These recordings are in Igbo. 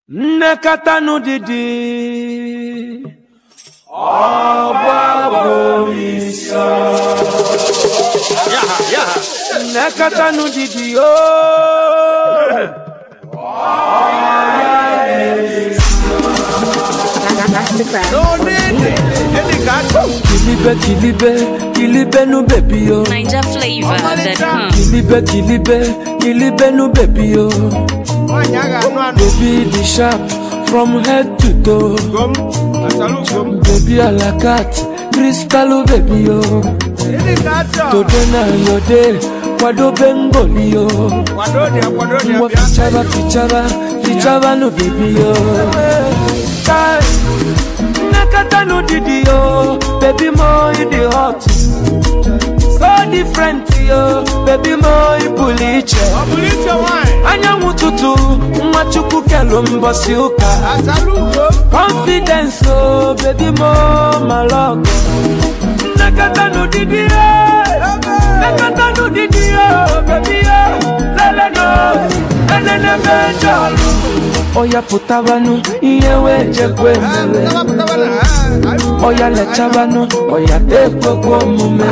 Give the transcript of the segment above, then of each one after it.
nnekọta n'ụdịdị nnekọta n'ụdịdị ooo Masterclass. kilibe kilibe kilibe nu bebi yo NigerFlavor.com. kilibe kilibe kilibe nu bebi yo baby the sharp from head to toe baby alakat kristalu baby yo today na your day kwadobe ngoli yo ngwa fichaba fichaba fichaba nu baby yo Kai, nnekọta n'ụdịdị yo baby mo you dey hot so different yo baby mo ị pụrụ iche anyanwụ ụtụtụ nwa chukwu kelu mbọsị ụka confidence o baby mo malọgụ nnekọta n'ụdịdị yo nnekọta n'ụdịdị yo baby yo leleno enenebe jọlụ ọya pụtabanụ ihe wee jekwa emere ọya lechabanụ ọya tekwekwa omume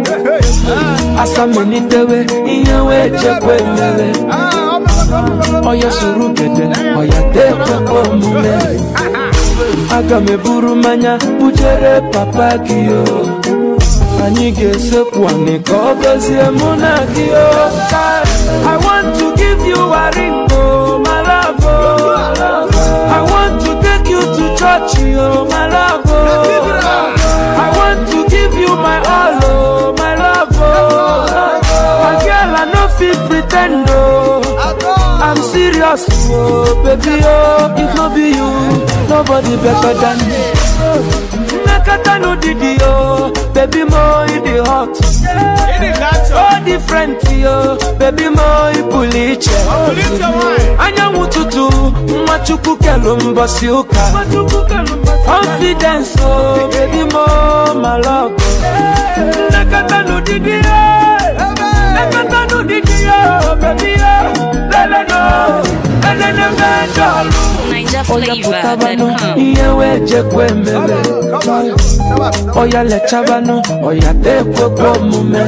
asamelitewe ihe wee jekwa emere ọya soro gede ọya tekwekwa omume aga m eburu mmanya bujere papa gị o anyị ga-esekwu anị ka ọ gọzie mụ na gị o I want to give you a ring oh my love oh I want to take you to church oh my love oh I want to give you my all oh my love oh My girl I no fit pretend oh I'm serious, oh baby, oh if no be you, nobody better than me. Nakata no didi, oh baby, mo you the hot, so different, oh baby, mo you puliche. Anyanwụ ụtụtụ, nwa chukwu kelu mbọsị ụka. Confidence, oh baby, mo my love. Nakata no didi, oh Nakata no didi, oh baby, oh lele no, lele no mejọlụ. Ọya pụtabanụ NigerFlavor.com. ihe wee jekwa emere ọya lechabanụ ọya tekwekwa omume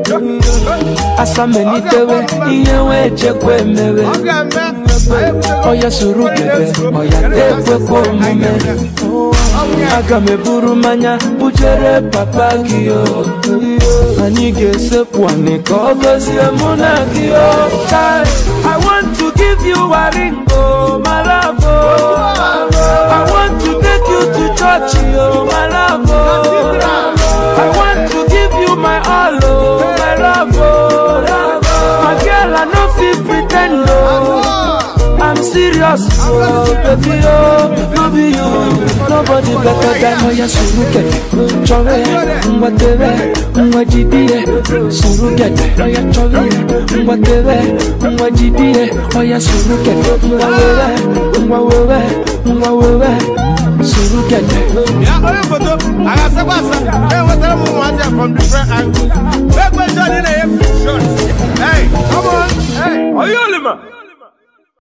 asamelitewe ihe wee jekwa emere ọya soro gede ọya tekwekwa omume aga m eburu mmanya bujere papa gị o anyị ga-esekwu anị ka ọ gọzie mụ na gị o Kai, I want to give you a ring oh my love oh I want to take you to church oh my love oh I want to give you my all oh my love oh My girl I no fit pretend oh I'm serious, oh baby, oh no be you, nobody better than Oya surugede, chore, ngwa tere, ngwa jidie, surugede, oya chore, ngwa tere, ngwa jidie, oya surugede, ngwa wewe, ngwa wewe, ngwa wewe, surugede. Yeah, only photo. I got some Hey, what the hell was that from different angles? Make my shot in a shot. Hey, come on. Hey. Oyolima.